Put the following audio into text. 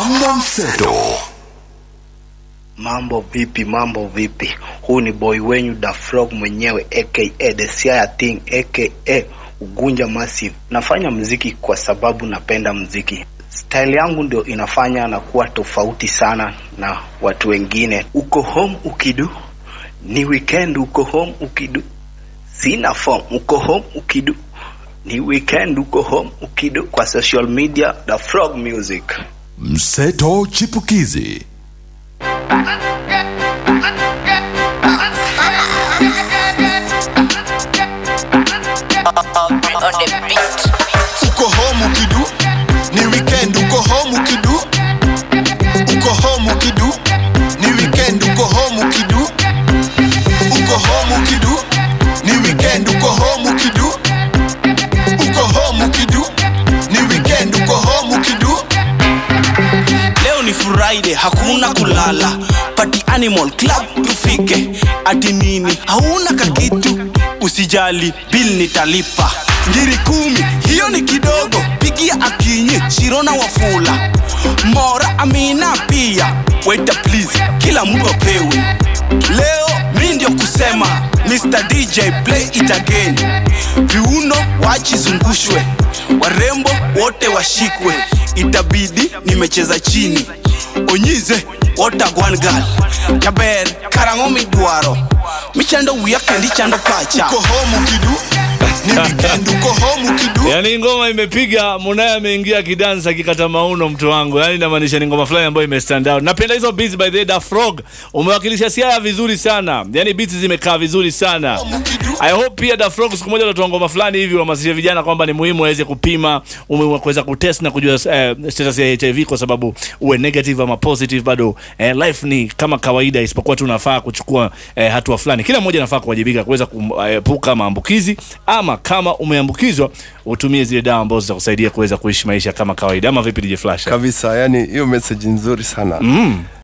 Mambo mseto. Mambo vipi? Mambo vipi? Huu ni boy wenyu Da Frog mwenyewe aka The Siaya Thing aka Ugunja Massive. Nafanya mziki kwa sababu napenda mziki. Style yangu ndio inafanya na kuwa tofauti sana na watu wengine. Uko home ukidu, ni weekend. Uko home ukidu, sina form. Uko home ukidu, ni weekend. Uko home ukidu. Kwa social media The Frog Music. Mseto chipukizi. on the beat. uko home ukidu ni weekend uko home ukidu uko home ukidu ni weekend uko home ukidu uko home ukidu ni weekend uko home ukidu uko home ukidu ni weekend uko home ukidu leo ni friday hakuna kulala party animal club tufike ati nini hauna kakitu usijali bil nitalipa ngiri kumi hiyo ni kidogo pigia akinyi shirona wafula mora amina pia weta please kila mtu apewe leo mi ndio kusema mr dj play it again viuno wachizungushwe warembo wote washikwe itabidi nimecheza chini onyize wotagwangal jaber karang'o midwaro michando wiya kendi chando pacha uko home ukidu ni weekend uko home ukidu yaani ngoma imepiga munaye ameingia kidansa kikata mauno mtu wangu yaani inamaanisha ni ngoma fulani ambayo imestand out napenda hizo beats by the way, Da frog umewakilisha siaya vizuri sana yaani beats zimekaa vizuri sana i hope pia Da frog siku moja utatoa ngoma fulani hivi uhamasishe vijana kwamba ni muhimu waweze kupima umuhimu wa kuweza kutest na kujua eh, status ya hiv kwa sababu uwe negative ama positive bado eh, life ni kama kawaida isipokuwa tu unafaa kuchukua eh, hatua fulani kila mmoja anafaa kuwajibika kuweza kuepuka maambukizi ama kama umeambukizwa utumie zile dawa ambazo zitakusaidia kuweza kuishi maisha kama kawaida ama vipi DJ Flash kabisa yani hiyo message nzuri sana mm.